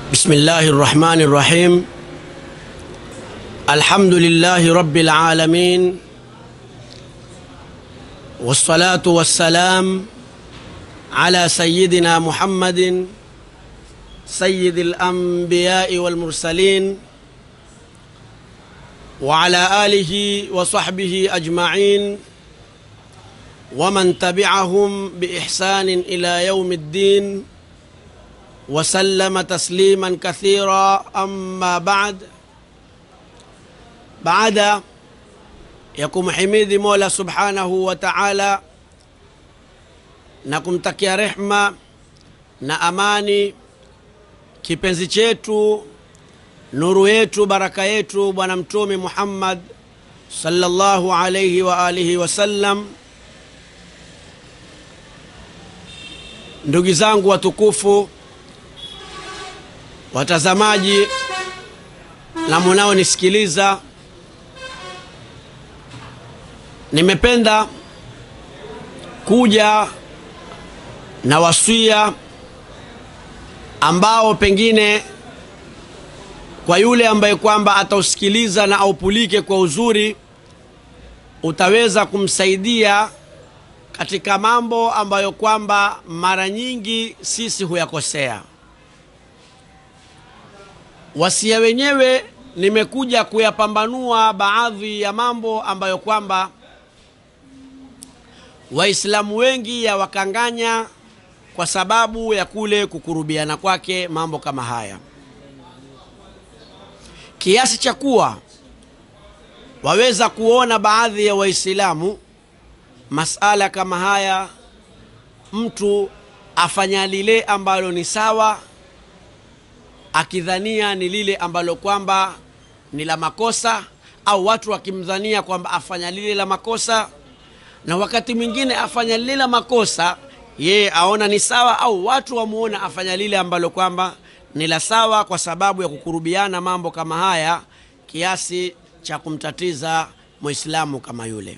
بسم الله الرحمن الرحيم الحمد لله رب العالمين والصلاة والسلام على سيدنا محمد سيد الأنبياء والمرسلين وعلى آله وصحبه أجمعين ومن تبعهم بإحسان إلى يوم الدين وسلم تسليما كثيرا أما بعد baada ya kumhimidi mola subhanahu wa taala na kumtakia rehma na amani kipenzi chetu nuru yetu baraka yetu bwana mtume muhammad sallallahu alaihi wa alihi wasallam ndugu zangu watukufu watazamaji na munaonisikiliza nimependa kuja na wasia ambao pengine kwa yule ambaye kwamba atausikiliza na aupulike kwa uzuri utaweza kumsaidia katika mambo ambayo kwamba mara nyingi sisi huyakosea wasia wenyewe nimekuja kuyapambanua baadhi ya mambo ambayo kwamba waislamu wengi yawakanganya kwa sababu ya kule kukurubiana kwake mambo kama haya kiasi cha kuwa waweza kuona baadhi ya waislamu masala kama haya mtu afanya lile ambalo ni sawa akidhania ni lile ambalo kwamba ni la makosa au watu wakimdhania kwamba afanya lile la makosa na wakati mwingine afanya lile la makosa yeye aona ni sawa au watu wamuona afanya lile ambalo kwamba ni la sawa kwa sababu ya kukurubiana mambo kama haya kiasi cha kumtatiza mwislamu kama yule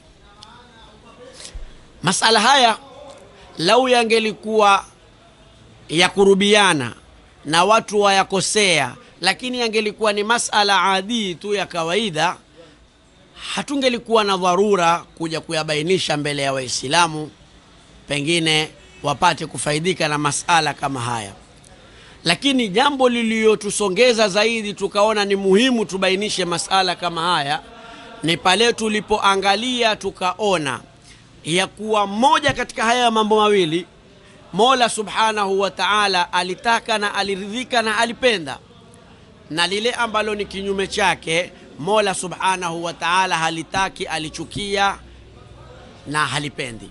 masala haya lau yangelikuwa ya kurubiana na watu wayakosea lakini yangelikuwa ni masala adii tu ya kawaida hatungelikuwa na dharura kuja kuyabainisha mbele ya waislamu pengine wapate kufaidika na masala kama haya lakini jambo liliyotusongeza zaidi tukaona ni muhimu tubainishe masala kama haya ni pale tulipoangalia tukaona ya kuwa moja katika haya mambo mawili mola subhanahu wa taala alitaka na aliridhika na alipenda na lile ambalo ni kinyume chake mola subhanahu wa taala halitaki alichukia na halipendi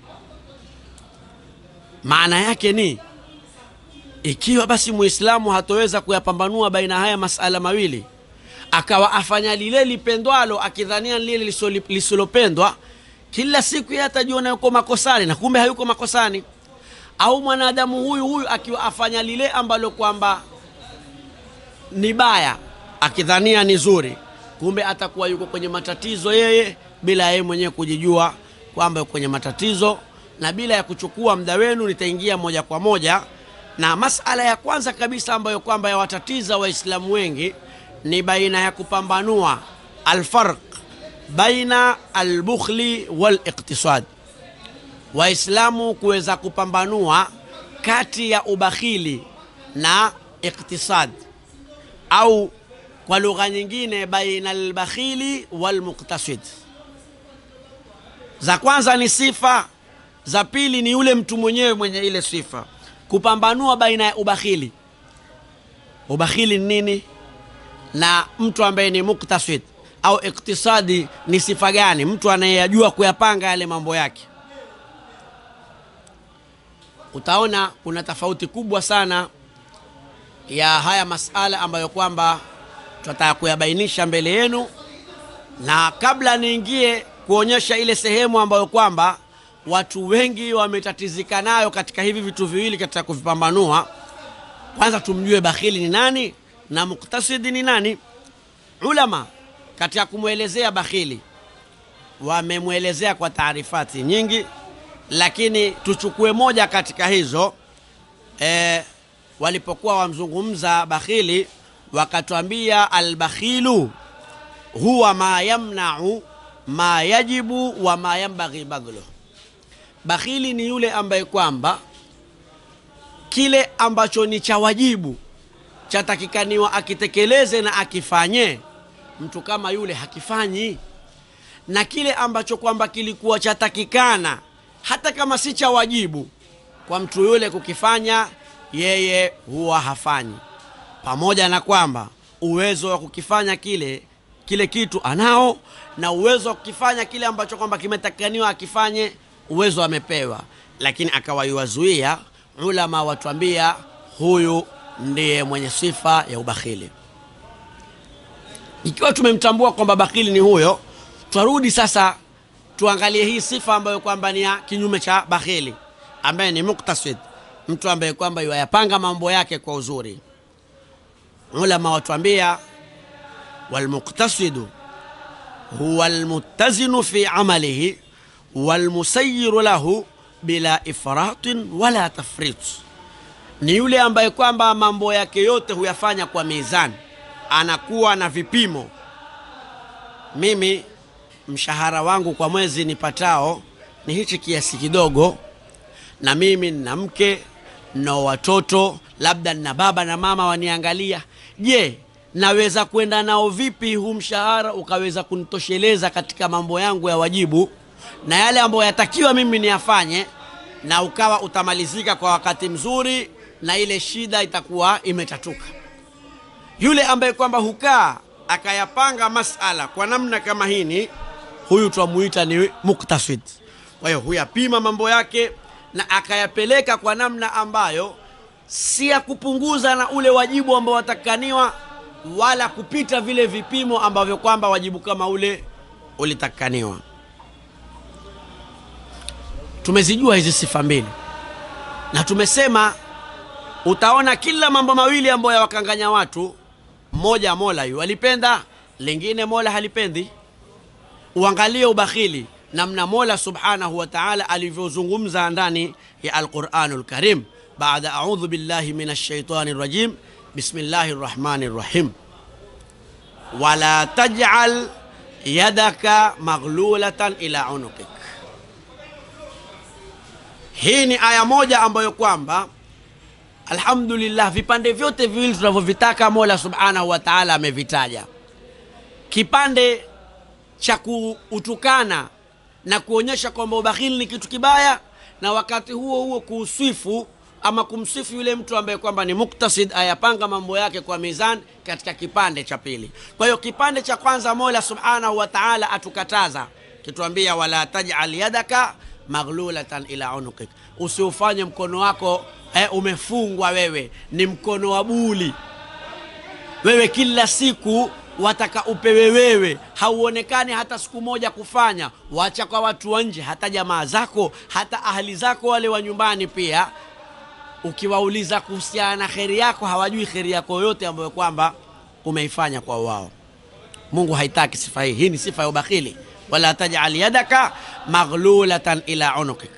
maana yake ni ikiwa basi muislamu hatoweza kuyapambanua baina haya masala mawili akawa afanya lile lipendwalo akidhania lile lisilopendwa kila siku yeye atajiona yuko makosani na kumbe hayuko makosani au mwanadamu huyu huyu akiwa afanya lile ambalo kwamba ni baya akidhania ni zuri kumbe atakuwa yuko kwenye matatizo yeye bila yeye mwenyewe kujijua kwamba yuko kwenye matatizo na bila ya kuchukua muda wenu nitaingia moja kwa moja na masala ya kwanza kabisa ambayo kwamba yawatatiza waislamu wengi ni baina ya kupambanua alfarq baina albukhli waliktisad waislamu kuweza kupambanua kati ya ubakhili na iktisad au kwa lugha nyingine baina albakhili walmuktasid za kwanza ni sifa za pili ni yule mtu mwenyewe mwenye ile sifa kupambanua baina ya ubakhili ubakhili ni nini na mtu ambaye ni muktasid au iktisadi ni sifa gani mtu anayeyajua kuyapanga yale mambo yake utaona kuna tofauti kubwa sana ya haya masala ambayo kwamba tutataka kuyabainisha mbele yenu na kabla niingie kuonyesha ile sehemu ambayo kwamba watu wengi wametatizika nayo katika hivi vitu viwili katika kuvipambanua kwanza tumjue bakhili ni nani na muktasidi ni nani ulama katika kumwelezea bakhili wamemwelezea kwa taarifati nyingi lakini tuchukue moja katika hizo e, walipokuwa wamzungumza bakhili wakatwambia albakhilu huwa ma yamnau ma yajibu wa ma yambaghi badhluh bakhili ni yule ambaye kwamba kile ambacho ni cha wajibu chatakikaniwa akitekeleze na akifanye mtu kama yule hakifanyi na kile ambacho kwamba kilikuwa chatakikana hata kama si cha wajibu kwa mtu yule kukifanya yeye huwa hafanyi pamoja na kwamba uwezo wa kukifanya kile kile kitu anao na uwezo wa kukifanya kile ambacho kwamba kimetakaniwa akifanye uwezo amepewa lakini akawaiwazuia ulama watuambia huyu ndiye mwenye sifa ya ubakhili ikiwa tumemtambua kwamba bakhili ni huyo twarudi sasa tuangalie hii sifa ambayo kwamba ni ya kinyume cha bakhili ambaye ni muktasid mtu ambaye kwamba yuayapanga mambo yake kwa uzuri ulama watuambia walmuktasidu huwa almuttazinu fi amalihi walmusayiru lahu bila ifratin wala tafrit ni yule ambaye kwamba mambo yake yote huyafanya kwa mizani anakuwa na vipimo mimi mshahara wangu kwa mwezi nipatao ni hichi kiasi kidogo na mimi nina mke na watoto labda nina baba na mama waniangalia je naweza kwenda nao vipi huu mshahara ukaweza kunitosheleza katika mambo yangu ya wajibu na yale ambayo yatakiwa mimi niyafanye na ukawa utamalizika kwa wakati mzuri na ile shida itakuwa imetatuka yule ambaye kwamba hukaa akayapanga masala kwa namna kama hini huyu twamuita ni muktasid kwa hiyo huyapima mambo yake na akayapeleka kwa namna ambayo si ya kupunguza na ule wajibu ambao watakaniwa wala kupita vile vipimo ambavyo kwamba wajibu kama ule ulitakaniwa tumezijua hizi sifa mbili na tumesema utaona kila mambo mawili ambayo yawakanganya watu mmoja mola yu alipenda lingine mola halipendi uangalie ubakhili namna mola subhanahu wa taala alivyozungumza ndani ya alquranu lkarim baada audhu billahi min alshaitani rajim bismillahi rrahmani rrahim wala tajal yadaka maghlulatan ila unukik hii ni aya moja ambayo kwamba alhamdulillah vipande vyote viwili tunavyovitaka mola subhanahu wa taala amevitaja kipande cha kuutukana na kuonyesha kwamba ubakhili ni kitu kibaya na wakati huo huo kuuswifu ama kumsifu yule mtu ambaye kwamba ni muktasid ayapanga mambo yake kwa mizan katika kipande cha pili kwa hiyo kipande cha kwanza mola subhanahu wa taala atukataza kituambia wala tajal yadaka maghlulatan ila unukik usiufanye mkono wako eh, umefungwa wewe ni mkono wa buli wewe kila siku wataka upewe wewe hauonekani hata siku moja kufanya wacha kwa watu wa nje hata jamaa zako hata ahli zako wale wa nyumbani pia ukiwauliza kuhusiana na kheri yako hawajui kheri yako yote ambayo kwamba umeifanya kwa wao mungu haitaki sifa hii hii ni sifa ya ubakhili wala tajal yadaka maghlulatan ila unukik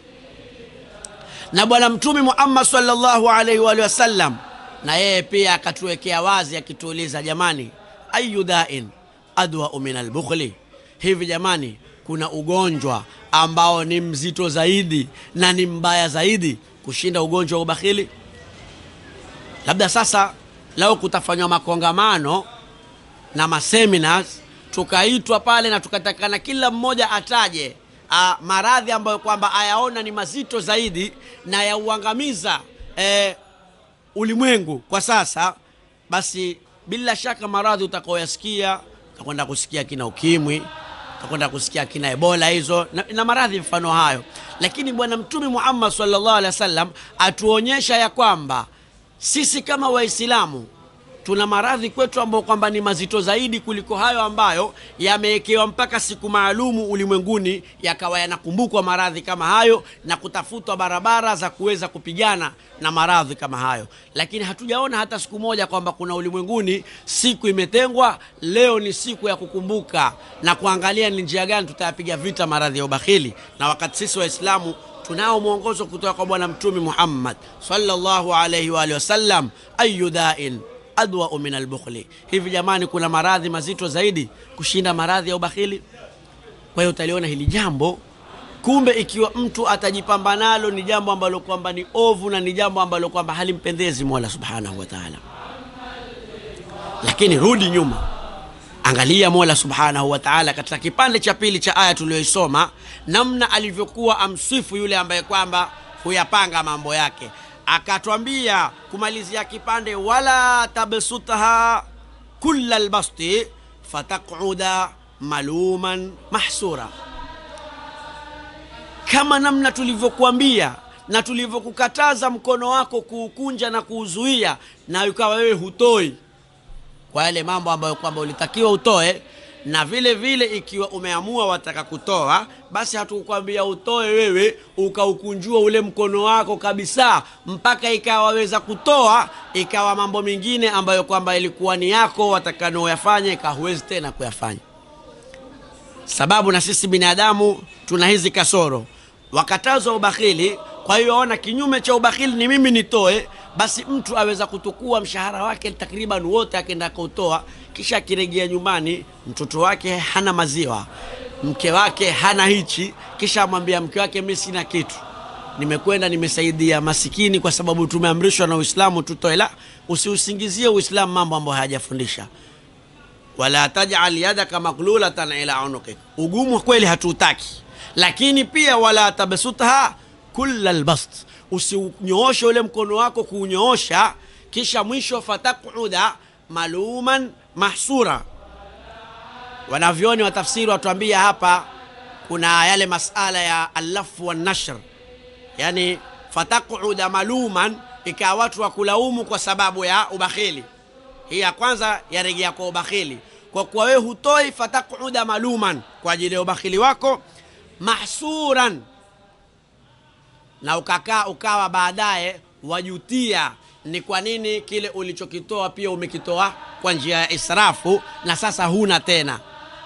na bwana mtume muhammad salllahu alaihi waalihi wasallam na yeye pia akatuwekea wazi akituuliza jamani ayu dain adwau min albukhli hivi jamani kuna ugonjwa ambao ni mzito zaidi na ni mbaya zaidi kushinda ugonjwa wa ubakhili labda sasa lao kutafanywa makongamano na maseminars tukaitwa pale na tukatakana kila mmoja ataje a, maradhi ambayo kwamba ayaona ni mazito zaidi na yauangamiza e, ulimwengu kwa sasa basi bila shaka maradhi utakaoyasikia utakwenda kusikia kina ukimwi utakwenda kusikia kina ebola hizo na, na maradhi mfano hayo lakini bwana mtume muhammad salllah alehi wa sallam atuonyesha ya kwamba sisi kama waislamu tuna maradhi kwetu ambayo kwamba ni mazito zaidi kuliko hayo ambayo yamewekewa mpaka siku maalumu ulimwenguni yakawa yanakumbukwa maradhi kama hayo na kutafutwa barabara za kuweza kupigana na maradhi kama hayo lakini hatujaona hata siku moja kwamba kuna ulimwenguni siku imetengwa leo ni siku ya kukumbuka na kuangalia ni njia gani tutayapiga vita maradhi ya ubakhili na wakati sisi waislamu tunao mwongozo kutoka kwa bwana mtume muhammad sallallahu alaihi wa alihi wasallam ayu dain adwau min albukhli hivi jamani kuna maradhi mazito zaidi kushinda maradhi ya ubakhili kwa hiyo utaliona hili jambo kumbe ikiwa mtu atajipamba nalo ni jambo ambalo kwamba ni ovu na ni jambo ambalo kwamba halimpendezi mola subhanahu wa taala lakini rudi nyuma angalia mola subhanahu wa taala katika kipande cha pili cha aya tuliyoisoma namna alivyokuwa amsifu yule ambaye kwamba huyapanga mambo yake akatwambia kumalizia kipande wala tabsutha kula lbasti fataquda maluman mahsura kama namna tulivyokuambia na tulivyokukataza mkono wako kuukunja na kuuzuia na ukawa wewe hutoi kwa yale mambo ambayo kwamba ulitakiwa utoe na vile vile ikiwa umeamua wataka kutoa basi hatukukwambia utoe wewe ukaukunjua ule mkono wako kabisa mpaka ikawaweza kutoa ikawa mambo mengine ambayo kwamba ilikuwa ni yako watakanaoyafanya ikawa huwezi tena kuyafanya sababu na sisi binadamu tuna hizi kasoro wakatazwa ubakhili kwa hiyo ona kinyume cha ubakhili ni mimi nitoe basi mtu aweza kutukua mshahara wake takriban wote akenda kutoa kisha akirejea nyumbani mtoto wake hana maziwa mke wake hana hichi kisha amwambia mke wake mi sina kitu nimekwenda nimesaidia masikini kwa sababu tumeamrishwa na uislamu tutoe la usiusingizie uislamu mambo ambayo hayajafundisha wala tajal yadaka maglulatan ila unukik ugumu kweli hatuutaki lakini pia wala tabsutha kula lbast usiunyooshe ule mkono wako kuunyoosha kisha mwisho fatakuda maluman mahsura wanavyoni wa tafsiri watuambia hapa kuna yale masala ya allafu wannashr yani fatakuda maluman ikawa watu wa kulaumu kwa sababu ya ubakhili hii ya kwanza yarejea kwa ubakhili kwa kuwa wewe hutoi fatakuda maluman kwa ajili ya ubakhili wako mahsuran na ukakaa ukawa baadaye wajutia ni kwa nini kile ulichokitoa pia umekitoa kwa njia ya israfu na sasa huna tena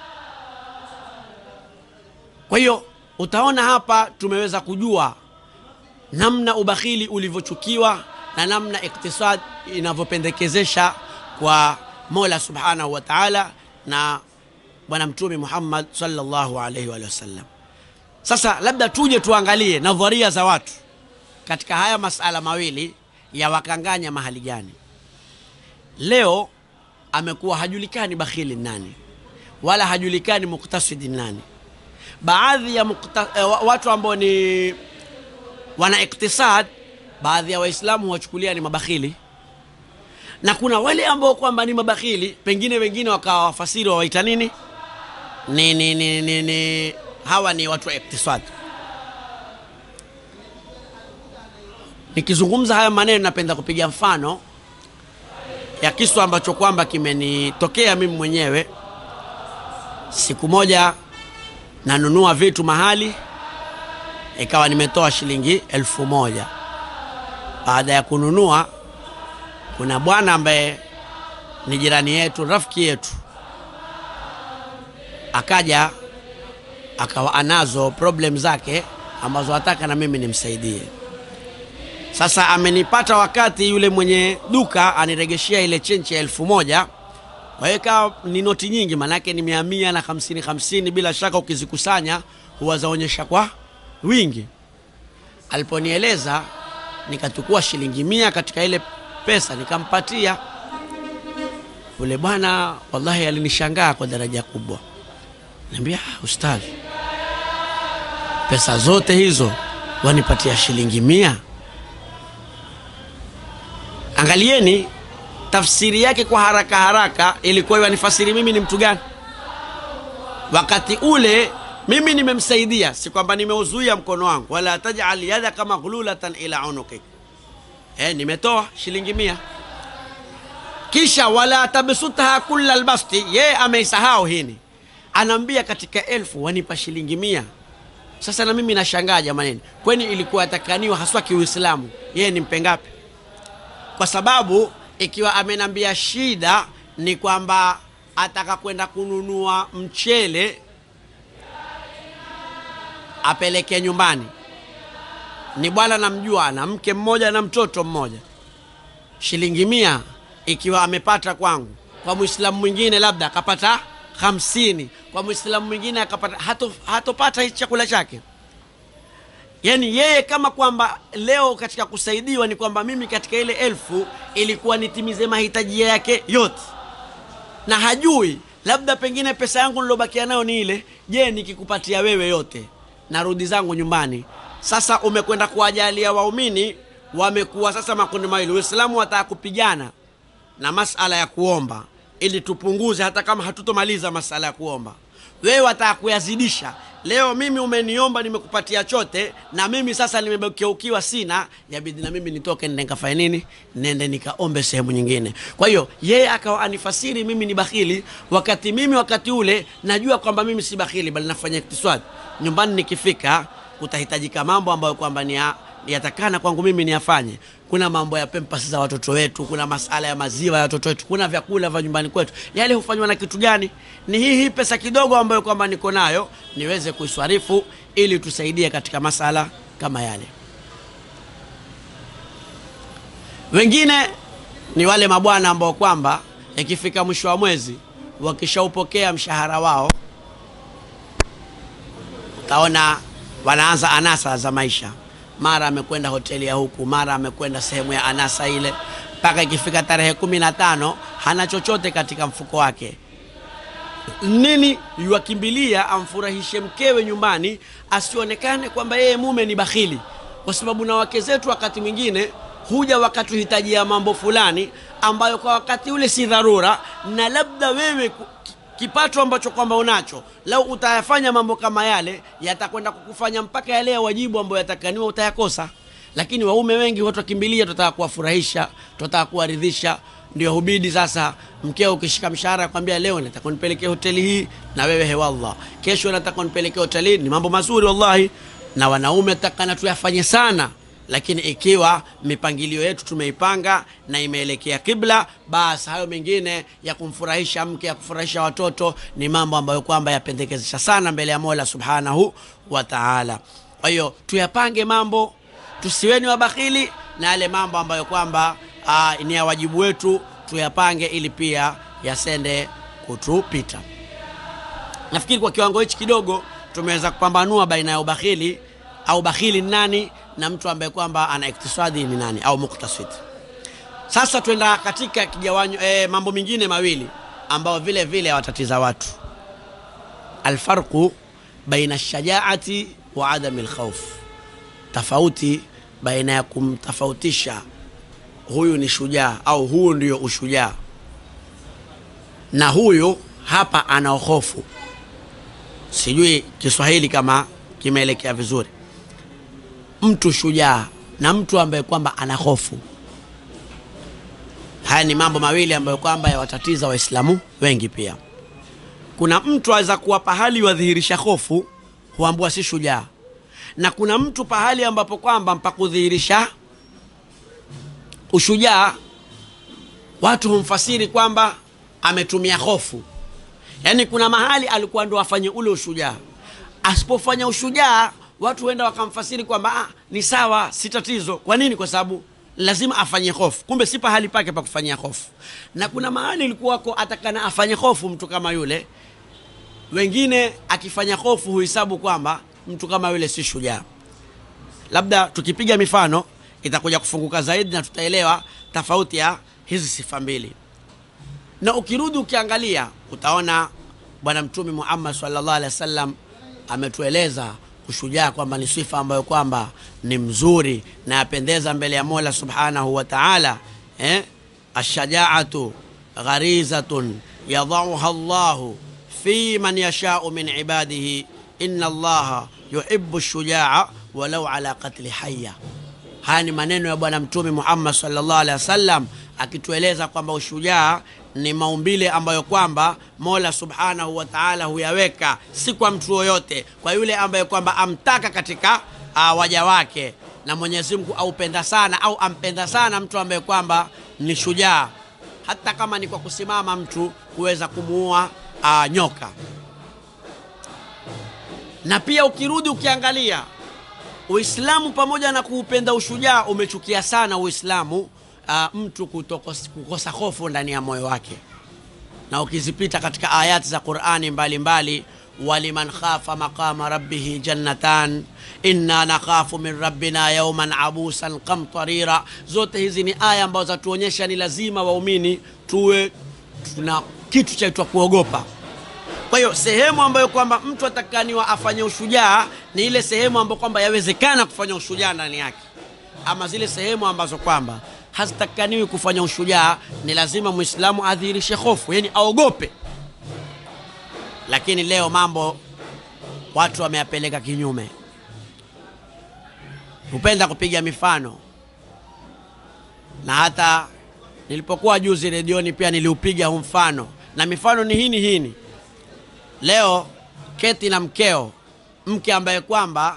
kwa hiyo utaona hapa tumeweza kujua namna ubakhili ulivyochukiwa na namna iktisad inavyopendekezesha kwa mola subhanahu wa taala na bwana mtume muhammad salllahu alaihi wa sallam sasa labda tuje tuangalie nadharia za watu katika haya masala mawili ya wakanganya mahali gani leo amekuwa hajulikani bakhili nani wala hajulikani muktasidi nani baadhi ya mukta, eh, watu ambao ni wana iktisad baadhi ya waislamu huwachukulia ni mabakhili na kuna wale ambao kwamba ni mabakhili pengine wengine wakawa wafasiri wawaita nini ni, ni, ni, ni, ni hawa ni watu wa iktisad nikizungumza haya maneno napenda kupiga mfano ya kisu ambacho kwamba kimenitokea mimi mwenyewe siku moja nanunua vitu mahali ikawa nimetoa shilingi elfu moja baada ya kununua kuna bwana ambaye ni jirani yetu rafiki yetu akaja akawa anazo problem zake ambazo hataka na mimi nimsaidie sasa amenipata wakati yule mwenye duka aniregeshea ile chenchi ya elfu moja kwa hiyo ikawa ni noti nyingi maanake ni mia mia na hamsini hamsini bila shaka ukizikusanya huwa zaonyesha kwa wingi aliponieleza nikachukua shilingi mia katika ile pesa nikampatia yule bwana wallahi alinishangaa kwa daraja kubwa niambia ustadhi pesa zote hizo wanipatia shilingi mia angalieni tafsiri yake kwa haraka haraka ilikuwa yanifasiri mimi ni mtu gani wakati ule mimi nimemsaidia si kwamba nimeuzuia mkono wangu wala tajal yadaka maghlulatan ila unukik eh, nimetoa shilingi mia kisha wala tabsutha kula lbasti yeye ameisahau hini anaambia katika elfu wanipa shilingi mia sasa na mimi nashangaa jamanini kweni ilikuwa atakaniwa haswa kiuislamu yeye nimpe ngapi kwa sababu ikiwa amenambia shida ni kwamba ataka kwenda kununua mchele apeleke nyumbani ni bwana namjua ana mke mmoja na mtoto mmoja shilingi mia ikiwa amepata kwangu kwa mwislamu mwingine labda akapata hamsini kwa mwislamu mwingine akapata hato, hatopata hichi chakula chake yaani yeye kama kwamba leo katika kusaidiwa ni kwamba mimi katika ile elfu ilikuwa nitimize mahitaji yake yote na hajui labda pengine pesa yangu nilobakia nayo ni ile je nikikupatia wewe yote narudi zangu nyumbani sasa umekwenda kuwajalia waumini wamekuwa sasa makundi mawili uislamu wataka kupigana na masala ya kuomba ili tupunguze hata kama hatutomaliza masala ya kuomba wewe wataka kuyazidisha leo mimi umeniomba nimekupatia chote na mimi sasa nimegeukiwa sina yabidi na mimi nitoke nende nikafanye nini nende nikaombe sehemu nyingine kwa hiyo yeye akawa anifasiri mimi ni bakhili wakati mimi wakati ule najua kwamba mimi si bakhili bali nafanya iktiswadi nyumbani nikifika kutahitajika mambo ambayo kwamba ni ya yatakana kwangu mimi niyafanye kuna mambo ya pempas za watoto wetu kuna masala ya maziwa ya watoto wetu kuna vyakula vya nyumbani kwetu yale hufanywa na kitu gani ni hii hii pesa kidogo ambayo kwamba niko nayo niweze kuiswarifu ili tusaidie katika masala kama yale wengine ni wale mabwana ambao kwamba ikifika mwisho wa mwezi wakishaupokea mshahara wao utaona wanaanza anasa za maisha mara amekwenda hoteli ya huku mara amekwenda sehemu ya anasa ile mpaka ikifika tarehe kumi na tano hana chochote katika mfuko wake nini yuakimbilia amfurahishe mkewe nyumbani asionekane kwamba yeye mume ni bakhili kwa sababu na wake zetu wakati mwingine huja wakatuhitajia mambo fulani ambayo kwa wakati ule si dharura na labda wewe ku- ki- kipato ambacho kwamba unacho lau utayafanya mambo kama yale yatakwenda kukufanya mpaka yale ya wajibu ambayo yatakaniwa utayakosa lakini waume wengi watu wakimbilia tutaka kuwafurahisha tutaka kuwaridhisha ndio hubidi sasa mkeo ukishika mshahara kwambia leo nataka nipelekee hoteli hii na wewe hewallah kesho nataka nipelekee hoteli hii ni mambo mazuri wallahi na wanaume takana tuyafanye sana lakini ikiwa mipangilio yetu tumeipanga na imeelekea kibla basi hayo mengine ya kumfurahisha mke ya kufurahisha watoto ni mambo ambayo kwamba yapendekezesha sana mbele ya mola subhanahu wa taala kwa hiyo tuyapange mambo tusiweni wabakhili na yale mambo ambayo kwamba ah, ni ya wajibu wetu tuyapange ili pia yasende kutupita nafikiri kwa kiwango hichi kidogo tumeweza kupambanua baina ya ubakhili au bakhili ni nani na mtu ambaye kwamba ana iktisadi ni nani au muktasid sasa twenda katika kigawanyo eh, mambo mengine mawili ambayo vile vile yawatatiza watu alfarqu baina shajaati wa adami lkhauf tofauti baina ya kumtofautisha huyu ni shujaa au huu ndio ushujaa na huyu hapa ana hofu sijui kiswahili kama kimeelekea vizuri mtu shujaa na mtu ambaye kwamba ana hofu haya ni mambo mawili ambayo kwamba yawatatiza waislamu wengi pia kuna mtu aweza kuwa pahali wadhihirisha hofu huambua si shujaa na kuna mtu pahali ambapo kwamba mpakudhihirisha ushujaa watu humfasiri kwamba ametumia hofu yaani kuna mahali alikuwa ndo afanye ule ushujaa asipofanya ushujaa watu huenda wakamfasiri kwamba ah, ni sawa si tatizo kwa nini kwa sababu lazima afanye hofu kumbe si pahali pake pa kufanyia hofu na kuna mahali ilikuwako atakana afanye hofu mtu kama yule wengine akifanya hofu huhesabu kwamba mtu kama yule si shujaa labda tukipiga mifano itakuja kufunguka zaidi na tutaelewa tofauti ya hizi sifa mbili na ukirudi ukiangalia utaona bwana mtume muhammad sallallahu alaihi wasallam ametueleza ushujaa kwamba ni sifa ambayo kwamba ni mzuri na yapendeza mbele ya mola subhanahu wa taala eh? ashajaatu gharizatun yadauha llahu fi man yashau min ibadihi inna allaha yuhibu shujaa walau ala qatli haya haya ni maneno ya bwana mtume muhammad sallallahu alaihi wasallam akitueleza kwamba ushujaa ni maumbile ambayo kwamba mola subhanahu wa taala huyaweka si kwa mtu yoyote kwa yule ambaye kwamba amtaka katika uh, waja wake na mwenyezi mungu aupenda sana au ampenda sana mtu ambaye kwamba ni shujaa hata kama ni kwa kusimama mtu kuweza kumuua uh, nyoka na pia ukirudi ukiangalia uislamu pamoja na kuupenda ushujaa umechukia sana uislamu uh, mtu kutokos, kukosa hofu ndani ya moyo wake na ukizipita katika ayati za qurani mbalimbali waliman khafa maqama rabbihi jannatan inna nakhafu min rabbina yauman abusan kamtarira zote hizi ni aya ambazo zatuonyesha ni lazima waumini tuwe tuna kitu chaitwa kuogopa kwa hiyo sehemu ambayo kwamba mtu atakaniwa afanye ushujaa ni ile sehemu ambayo kwamba yawezekana kufanya ushujaa ndani yake ama zile sehemu ambazo kwamba hazitakaniwi kufanya ushujaa ni lazima mwislamu adhihirishe hofu yani aogope lakini leo mambo watu wameyapeleka kinyume hupenda kupiga mifano na hata nilipokuwa juzi redioni pia niliupiga huu mfano na mifano ni hini hini leo keti na mkeo mke ambaye kwamba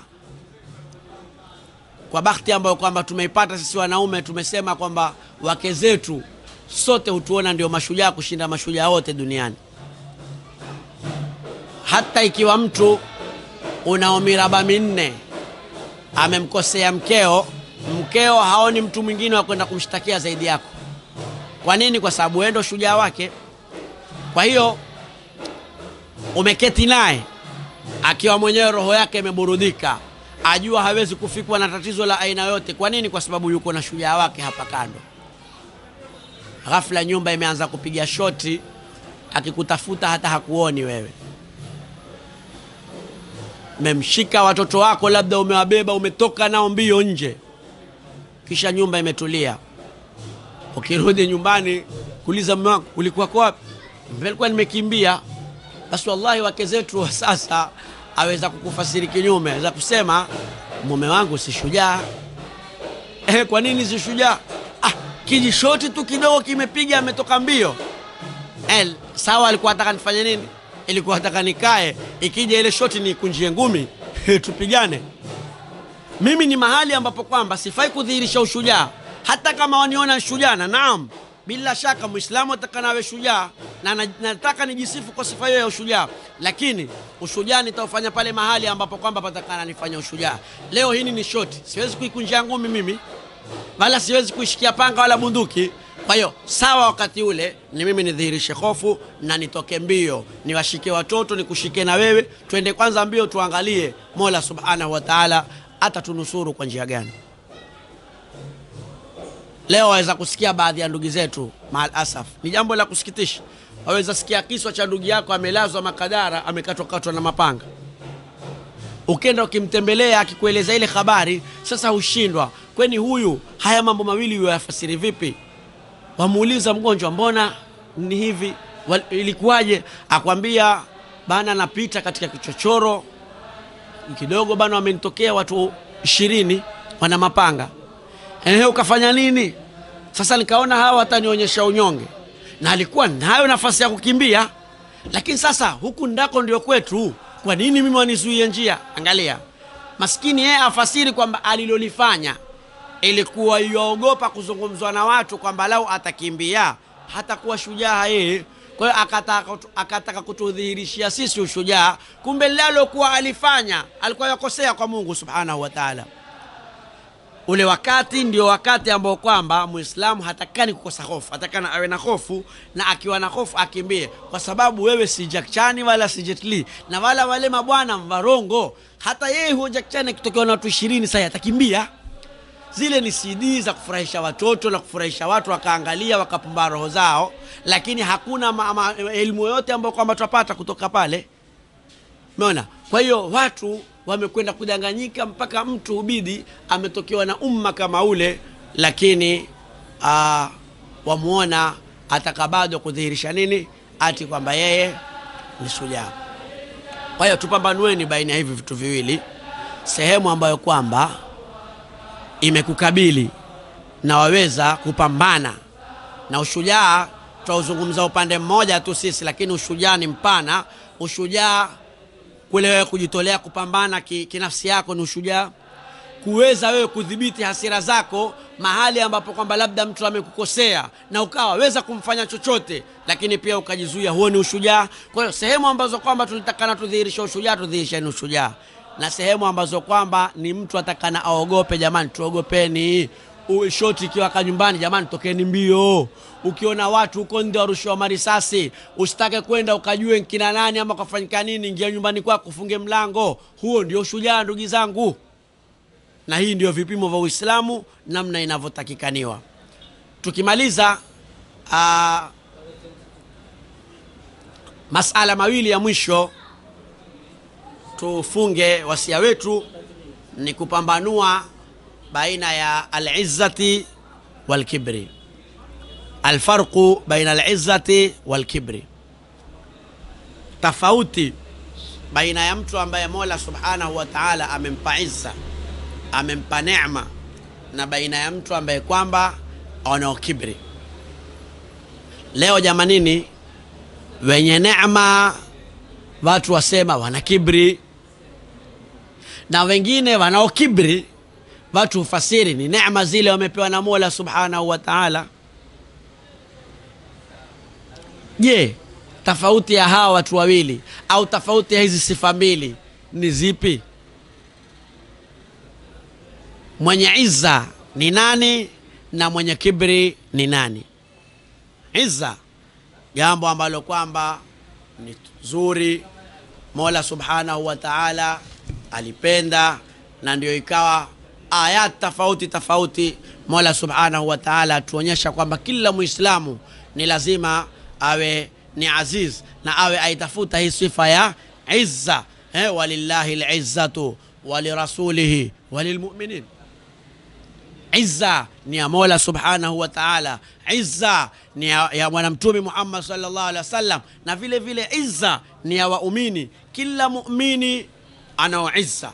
kwa bahati ambayo kwamba tumeipata sisi wanaume tumesema kwamba wake zetu sote hutuona ndio mashujaa kushinda mashujaa wote duniani hata ikiwa mtu unao miraba minne amemkosea mkeo mkeo haoni mtu mwingine wa kwenda kumshtakia zaidi yako kwa nini kwa sababu wewe ndo shujaa wake kwa hiyo umeketi naye akiwa mwenyewe roho yake imeburudika ajua hawezi kufikwa na tatizo la aina yote kwa nini kwa sababu yuko na shujaa wake hapa kando ghafla nyumba imeanza kupiga shoti akikutafuta hata hakuoni wewe memshika watoto wako labda umewabeba umetoka nao mbio nje kisha nyumba imetulia ukirudi nyumbani kuuliza mume wangu ulikuwa kwa wapi nilikuwa nimekimbia basi wallahi wake zetu wa sasa aweza kukufasiri kinyume aweza kusema mume wangu si shujaa eh, kwa nini si shujaa ah, kijishoti tu kidogo kimepiga ametoka mbio eh, sawa alikuwa ataka nifanye nini ilikuwa ataka nikae ikija ile shoti nikunjie ngumi tupigane mimi ni mahali ambapo kwamba sifai kudhihirisha ushujaa hata kama waniona shujaa na naam bila shaka mwislamu atakana awe shujaa na na- nataka nijisifu kwa sifa hiyo ya ushujaa lakini ushujaa nitaufanya pale mahali ambapo kwamba patakana nifanya ushujaa leo hini ni shoti siwezi kuikunjia ngumi mimi wala siwezi kuishikia panga wala bunduki kwa hiyo sawa wakati ule ni mimi nidhihirishe hofu na nitoke mbio niwashike watoto nikushike na wewe twende kwanza mbio tuangalie mola subhanahu wa taala atatunusuru kwa njia gani leo waweza kusikia baadhi ya ndugu zetu maal asaf ni jambo la kusikitisha waweza sikia kiswa cha ndugu yako amelazwa makadara amekatwakatwa na mapanga ukenda ukimtembelea akikueleza ile habari sasa hushindwa kweni huyu haya mambo mawili yafasiri vipi wamuuliza mgonjwa mbona ni hivi Wal- ilikuwaje akwambia bana napita katika kichochoro kidogo bana wamenitokea watu ishirini wana mapanga ehe ukafanya nini sasa nikaona hawa watanionyesha unyonge na alikuwa nayo nafasi ya kukimbia lakini sasa huku ndako ndio kwetu kwa nini mimi wanizuie njia angalia maskini yeye afasiri kwamba alilolifanya ilikuwa yuaogopa kuzungumzwa na watu kwamba lau atakimbia hatakuwa shujaa yeye kwa hiyo akataka, akataka kutudhihirishia sisi ushujaa kumbe lalokuwa alifanya alikuwa yakosea kwa mungu subhanahu wa taala ule wakati ndio wakati ambao kwamba mwislamu hatakani kukosa hofu hatakana awe na hofu na akiwa na hofu akimbie kwa sababu wewe si Jack Chan wala si Jet Li na wala wale mabwana mvarongo hata yeye huo Jack Chan akitokewa na watu ishirini sasa atakimbia zile ni cd za kufurahisha watoto na kufurahisha watu wakaangalia wakapumba roho zao lakini hakuna ma, ma, elimu yoyote ambayo kwamba twapata kutoka pale umeona kwa hiyo watu wamekwenda kudanganyika mpaka mtu hubidi ametokewa na umma kama ule lakini uh, wamwona ataka bado kudhihirisha nini ati kwamba yeye ni shujaa kwa hiyo tupambanueni baina ya hivi vitu viwili sehemu ambayo kwamba imekukabili na waweza kupambana na ushujaa twauzungumza upande mmoja tu sisi lakini ushujaa ni mpana ushujaa kule wewe kujitolea kupambana ki- kinafsi yako ni ushujaa kuweza wewe kudhibiti hasira zako mahali ambapo kwamba labda mtu amekukosea na ukawa weza kumfanya chochote lakini pia ukajizuia huo ni ushujaa kwa hiyo sehemu ambazo kwamba tulitakana tudhihirisha ushujaa tudhihirisheni ushujaa na sehemu ambazo kwamba ni mtu atakana aogope. Jamani, tuogopeni. U- Shoti ikiwa kanyumbani, jamani, tokeni mbio. Ukiona watu huko nje warushiwa marisasi, usitake kwenda ukajue kina nani ama kafanyika nini. Ingia nyumbani kwako, ufunge mlango. Huo ndio shujaa, ndugu zangu, na hii ndio vipimo vya Uislamu namna inavyotakikaniwa. Tukimaliza aa, masala mawili ya mwisho tufunge wasia wetu ni kupambanua baina ya alizzati walkibri, alfarqu baina alizzati walkibri, tofauti baina ya mtu ambaye Mola subhanahu wa taala amempa izza, amempa neema, na baina ya mtu ambaye kwamba anao kibri. Leo jamanini, wenye neema watu wasema wana kibri, na wengine wanao kibri watu hufasiri ni neema zile wamepewa na Mola subhanahu wa taala. Je, tofauti ya hawa watu wawili au tofauti ya hizi sifa mbili ni zipi? Mwenye izza ni nani na mwenye kibri ni nani? Izza, jambo ambalo kwamba ni zuri, Mola subhanahu wa taala alipenda, na ndio ikawa ayat tofauti tofauti. Mola subhanahu wa taala atuonyesha kwamba kila Muislamu ni lazima awe ni aziz na awe aitafuta hii sifa ya izza. Eh, walillahi lizzatu walirasulihi walilmuminin Izza ni ya Mola subhanahu wa taala, izza ni ya, ya Bwana Mtume Muhammad sallallahu alaihi wasallam, na vile vile izza ni ya waumini. Kila muumini anao izza,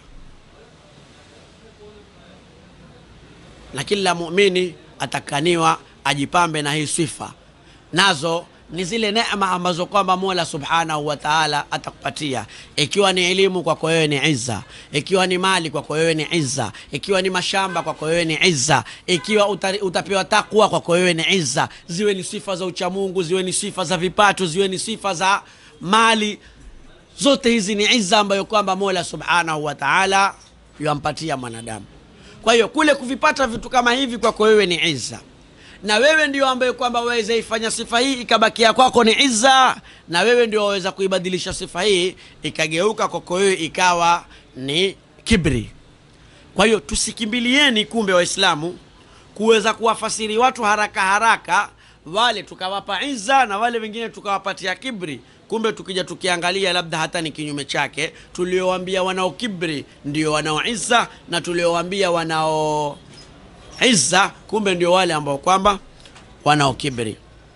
na kila muumini atakaniwa ajipambe na hii sifa, nazo ni zile neema ambazo kwamba Mola subhanahu wa taala atakupatia. Ikiwa ni elimu kwako wewe ni izza, ikiwa ni mali kwako wewe ni izza, ikiwa ni mashamba kwako wewe ni izza, ikiwa utari, utapewa takwa kwako wewe ni izza. Ziwe ni sifa za uchamungu, ziwe ni sifa za vipato, ziwe ni sifa za mali, zote hizi ni izza ambayo kwamba Mola subhanahu wa taala yampatia mwanadamu. Kwa hiyo kule kuvipata vitu kama hivi kwako wewe ni izza na wewe ndio ambaye kwamba waweza ifanya sifa hii ikabakia kwako ni izza, na wewe ndio waweza kuibadilisha sifa hii ikageuka kwako wewe ikawa ni kibri. Kwa hiyo tusikimbilieni, kumbe Waislamu, kuweza kuwafasiri watu haraka haraka, wale tukawapa izza na wale wengine tukawapatia kibri. Kumbe tukija tukiangalia, labda hata ni kinyume chake. Tuliowaambia wanao kibri ndio wanao izza, na tuliowaambia wanao izza kumbe ndio wale ambao kwamba wanao kibri.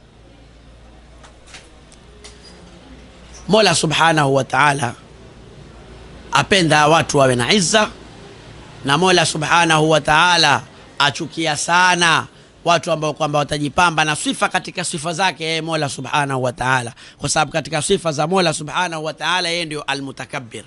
Mola subhanahu wa taala apenda watu wawe na izza, na Mola subhanahu wa taala achukia sana watu ambao kwamba watajipamba na sifa katika sifa zake yeye Mola subhanahu wa taala, kwa sababu katika sifa za Mola subhanahu wa taala yeye ndio almutakabbir.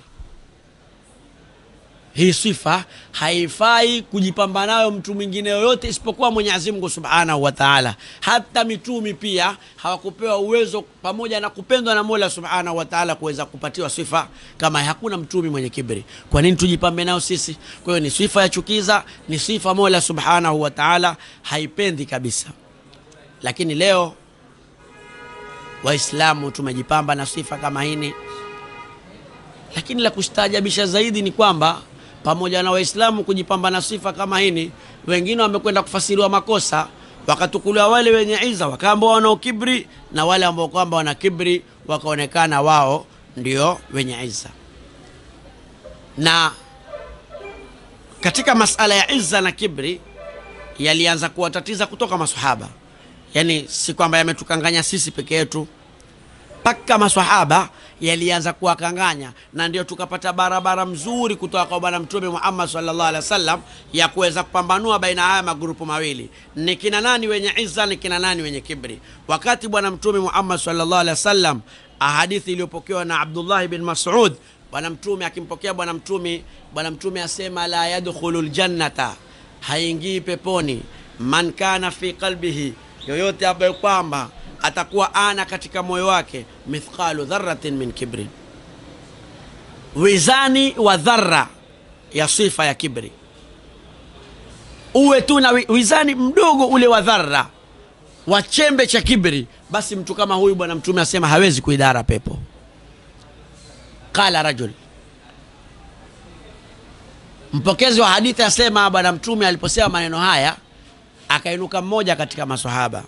Hii sifa haifai kujipamba nayo mtu mwingine yoyote isipokuwa Mwenyezi Mungu Subhanahu wa Ta'ala. Hata mitumi pia hawakupewa uwezo pamoja na kupendwa na Mola Subhanahu wa Ta'ala kuweza kupatiwa sifa kama. Hakuna mtumi mwenye kibri. Kwa nini tujipambe nayo sisi? Kwa hiyo ni sifa ya chukiza, ni sifa Mola Subhanahu wa Ta'ala haipendi kabisa. Lakini leo Waislamu tumejipamba na sifa kama hini, lakini la kustaajabisha zaidi ni kwamba pamoja na Waislamu kujipamba na sifa kama hini, wengine wamekwenda kufasiriwa makosa, wakatukuliwa wale wenye iza wakaambao wanao kibri, na wale ambao kwamba wana kibri wakaonekana wao ndio wenye iza. Na katika masala ya iza na kibri yalianza kuwatatiza kutoka maswahaba, yaani si kwamba yametukanganya sisi peke yetu mpaka maswahaba yalianza kuwakanganya, na ndio tukapata barabara mzuri kutoka kwa Bwana Mtume Muhammad sallallahu alaihi wasallam ya kuweza kupambanua baina haya magrupu mawili, ni kina nani wenye izza, ni kina nani wenye kibri. Wakati Bwana Mtume Muhammad sallallahu alaihi wasallam, ahadithi iliyopokewa na Abdullah bin Mas'ud, Bwana Mtume akimpokea Bwana Mtume, Bwana Mtume asema la yadkhulu ljannata, haingii peponi, man kana fi qalbihi, yoyote ambaye kwamba atakuwa ana katika moyo wake mithqalu dharratin min kibrin, wizani wa dhara ya sifa ya kibri uwe tu na wi- wizani mdogo ule wa dhara wa chembe cha kibri basi mtu kama huyu bwana mtume asema hawezi kuidara pepo qala rajul mpokezi wa hadithi asema bwana mtume aliposema maneno haya akainuka mmoja katika masahaba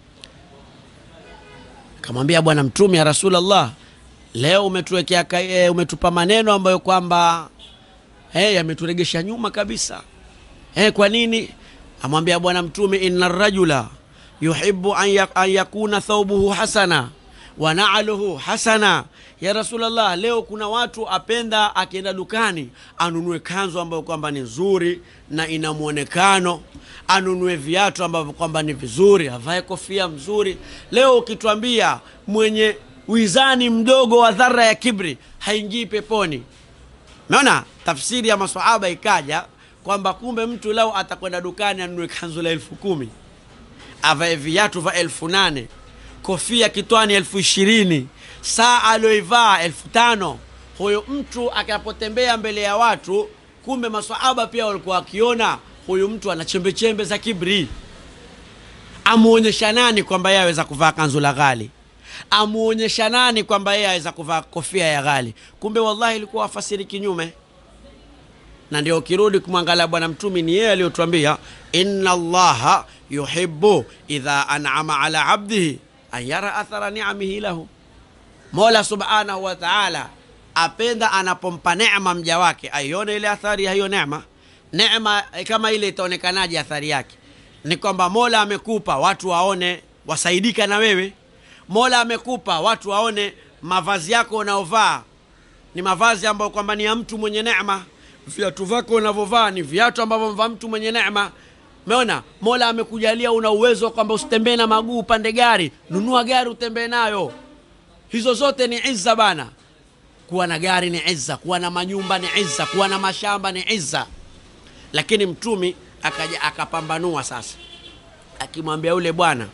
akamwambia bwana mtume ya rasulllah leo umetuwekea ka- eh, umetupa maneno ambayo kwamba eh, yameturegesha nyuma kabisa eh, kwa nini amwambia bwana mtume inna rajula yuhibu an, ya, an yakuna thaubuhu hasana wa naaluhu hasana ya rasulllah leo kuna watu apenda akienda dukani anunue kanzu ambayo kwamba ni nzuri na ina mwonekano anunue viatu ambavyo kwamba ni vizuri avae kofia mzuri leo ukitwambia mwenye wizani mdogo wa dhara ya kibri haingii peponi Umeona tafsiri ya maswahaba ikaja kwamba kumbe mtu lau atakwenda dukani anunue kanzu la elfu kumi avae viatu vya elfu nane kofia kitwani elfu ishirini saa alioivaa elfu tano huyo mtu akapotembea mbele ya watu kumbe maswahaba pia walikuwa wakiona huyu mtu ana chembechembe za kibri amuonyesha nani kwamba yeye aweza kuvaa kanzu la ghali amuonyesha nani kwamba yeye aweza kuvaa kofia ya ghali kumbe wallahi ilikuwa wafasiri kinyume na ndio ukirudi kumwangalia bwana mtumi ni yeye aliyotuambia inna allaha yuhibu idha anama ala abdihi an yara athara niamihi lahu mola subhanahu wa taala apenda anapompa nema mja wake aione ile athari ya hiyo nema nema eh, kama ile itaonekanaje athari yake ni kwamba mola amekupa watu waone wasaidika na wewe mola amekupa watu waone mavazi yako unaovaa ni mavazi ambayo kwamba ni ya mtu mwenye neema viatu vyako unavyovaa ni viatu ambavyo mvaa mtu mwenye neema umeona mola amekujalia una uwezo kwamba usitembee na maguu upande gari nunua gari utembee nayo hizo zote ni izza bana kuwa na gari ni izza kuwa na manyumba ni izza kuwa na mashamba ni izza lakini mtumi akaja akapambanua sasa akimwambia yule bwana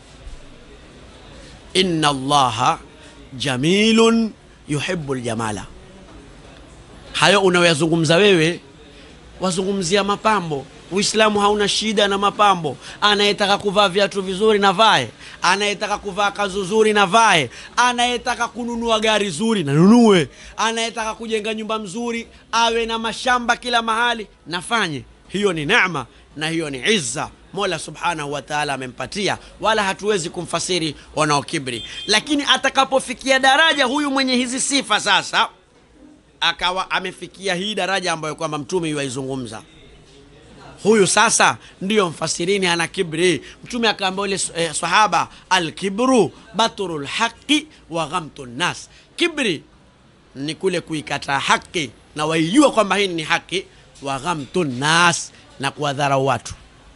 inna allaha jamilun yuhibu ljamala hayo unayoyazungumza wewe wazungumzia mapambo uislamu hauna shida na mapambo anayetaka kuvaa viatu vizuri na vae anayetaka kuvaa kazu zuri na vae anayetaka kununua gari zuri na nunue anayetaka kujenga nyumba mzuri awe na mashamba kila mahali nafanye hiyo ni nema na hiyo ni izza mola subhanahu wa taala amempatia wala hatuwezi kumfasiri wanaokibri lakini atakapofikia daraja huyu mwenye hizi sifa sasa akawa amefikia hii daraja ambayo kwamba mtume yuaizungumza huyu sasa ndiyo mfasirini ana kibri mtume akaambia ule eh, sahaba alkibru batru lhaqi wa ghamtu nnas kibri ni kule kuikataa haki na waijua kwamba hii ni haki wa ghamtu nnas na kuwadharau watu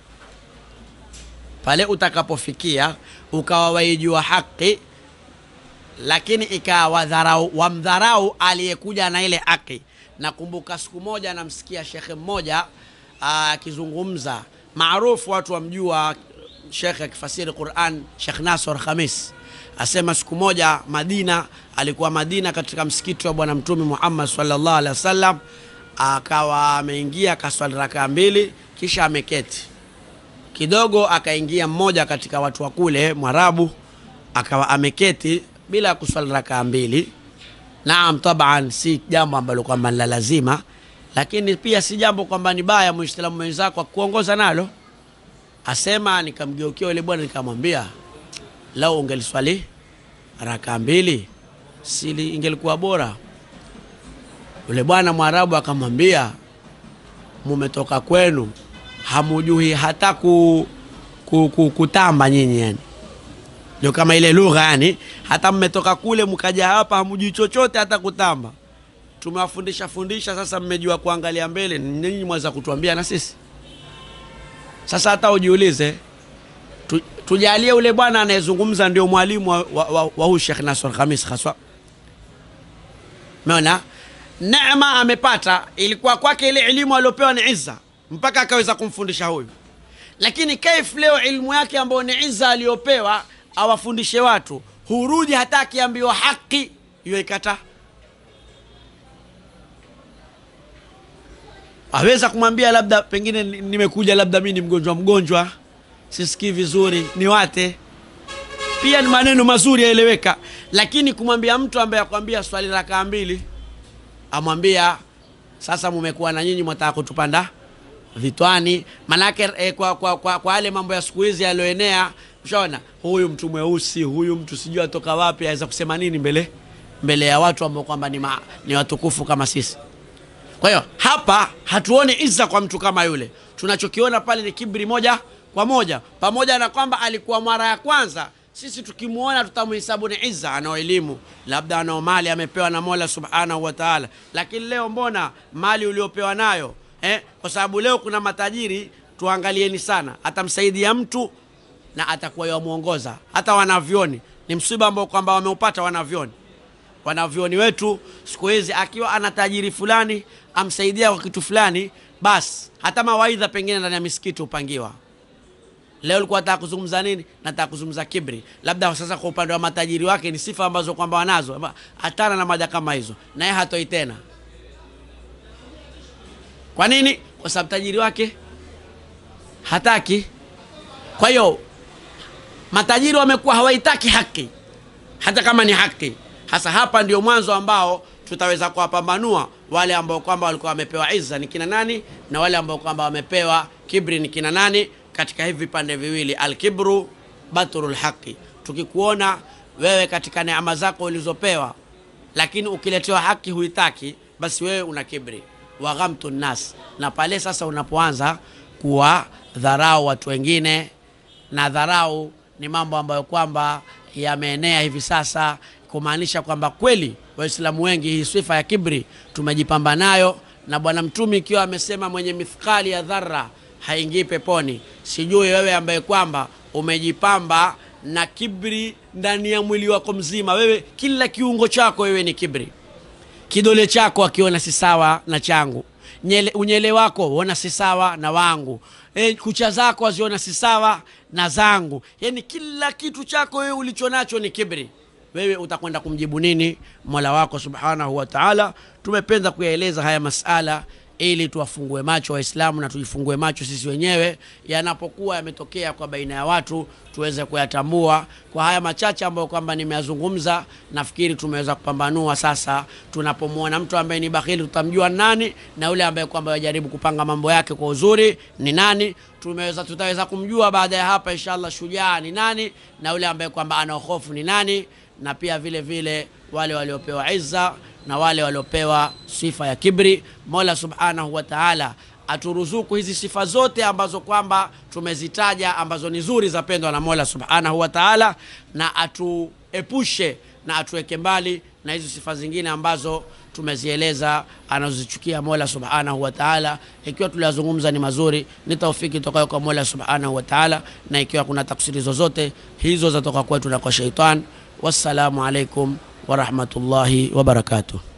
pale utakapofikia ukawa waijua haki lakini ikawa wadharau wamdharau aliyekuja na ile haki nakumbuka siku moja namsikia shekhe mmoja ah, akizungumza maarufu watu wamjua shekhe akifasiri quran shekh nasor khamis asema siku moja madina alikuwa madina katika msikiti wa bwana mtume muhammad salllah alehi wasallam akawa ameingia akaswali rakaa mbili kisha ameketi kidogo akaingia mmoja katika watu wa kule mwarabu akawa ameketi bila kuswali rakaa mbili naam taban si jambo ambalo kwamba ni la lazima lakini pia si jambo kwamba ni baya muislamu mwenzako akuongoza nalo asema nikamgeukia yule bwana nikamwambia lau ungeliswali rakaa mbili sili ingelikuwa bora yule bwana mwarabu akamwambia mumetoka kwenu hamujui hata ku, ku, ku, kutamba nyinyi yani ndio kama ile lugha yani hata mmetoka kule mkaja hapa hamujui chochote hata kutamba tumewafundisha fundisha sasa mmejua kuangalia mbele nyinyi mwaweza kutuambia na sisi sasa hata ujiulize tu, tujalie ule bwana anayezungumza ndio mwalimu wa, wa, wa, wa huu Sheikh Nasr Khamis haswa meona neema amepata ilikuwa kwake ile elimu aliopewa ni izza mpaka akaweza kumfundisha huyu lakini kaif leo ilmu yake ambayo ni izza aliyopewa awafundishe watu hurudi hata akiambiwa haki hiyo ikata aweza kumwambia labda pengine ni- nimekuja labda mi ni mgonjwa mgonjwa sisikii vizuri niwate pia ni maneno mazuri yaeleweka lakini kumwambia mtu ambaye akwambia swali rakaa mbili amwambia sasa mumekuwa na nyinyi mwataka kutupanda vitwani manake eh, kwa, kwa, kwa, kwa yale mambo ya siku hizi yaliyoenea ushaona huyu mtu mweusi huyu mtu sijui atoka wapi aweza kusema nini mbele mbele ya watu ambao kwamba ni, ma- ni watukufu kama sisi kwa hiyo hapa hatuoni izza kwa mtu kama yule tunachokiona pale ni kibri moja kwa moja pamoja na kwamba alikuwa mara ya kwanza sisi tukimwona tutamhesabu ni izza anao elimu labda anao mali amepewa na mola subhanahu wa taala lakini leo mbona mali uliopewa nayo eh? kwa sababu leo kuna matajiri tuangalieni sana atamsaidia mtu na atakuwa yamwongoza hata wanavyoni ni msiba ambao kwamba wameupata wanavyoni wanavyoni wetu siku hizi akiwa ana tajiri fulani amsaidia kwa kitu fulani basi hata mawaidha pengine ndani ya misikiti hupangiwa leo ulikuwa nataka kuzungumza nini nataka kuzungumza kibri labda sasa kwa upande wa matajiri wake ni sifa ambazo kwamba wanazo Ama hatana na mada kama hizo naye hatoi tena kwa nini kwa sababu tajiri wake hataki kwa hiyo matajiri wamekuwa hawaitaki haki hata kama ni haki hasa hapa ndio mwanzo ambao tutaweza kuwapambanua wale ambao kwamba walikuwa wamepewa izza ni kina nani na wale ambao kwamba wamepewa kibri ni kina nani katika hivi vipande viwili alkibru batrul haqi tukikuona wewe katika neema zako ulizopewa lakini ukiletewa haki huitaki basi wewe una kibri waghamtu nnas na pale sasa unapoanza kuwa dharau watu wengine na dharau ni mambo ambayo kwamba yameenea hivi sasa kumaanisha kwamba kweli waislamu wengi hii sifa ya kibri tumejipamba nayo na bwana mtume ikiwa amesema mwenye mithqali ya dhara haingii peponi sijui wewe ambaye kwamba umejipamba na kibri ndani ya mwili wako mzima wewe kila kiungo chako wewe ni kibri kidole chako akiona si sawa na changu Nyele, unyele wako uona si sawa na wangu e, kucha zako waziona si sawa na zangu yani kila kitu chako wewe ulicho nacho ni kibri wewe utakwenda kumjibu nini mola wako subhanahu wa taala tumependa kuyaeleza haya masala ili tuwafungue macho waislamu na tujifungue macho sisi wenyewe yanapokuwa yametokea kwa baina ya watu tuweze kuyatambua kwa haya machache ambayo kwamba nimeyazungumza nafikiri tumeweza kupambanua sasa tunapomwona mtu ambaye ni bakhili tutamjua ni nani na yule ambaye kwamba yajaribu kupanga mambo yake kwa uzuri ni nani tumeweza tutaweza kumjua baada ya hapa inshallah shujaa ni nani na yule ambaye kwamba ana hofu ni nani na pia vile vile wale waliopewa izza na wale waliopewa sifa ya kibri mola subhanahu wa taala aturuzuku hizi sifa zote ambazo kwamba tumezitaja ambazo ni nzuri za pendwa na mola subhanahu wa taala na atuepushe na atuweke mbali na hizi sifa zingine ambazo tumezieleza anazozichukia mola subhanahu wa taala ikiwa tuliyazungumza ni mazuri ni taufiki tokayo kwa mola subhanahu wa taala na ikiwa kuna taksiri zozote hizo zatoka kwetu na kwa sheitan wassalamu alaikum warahmatullahi wabarakatuh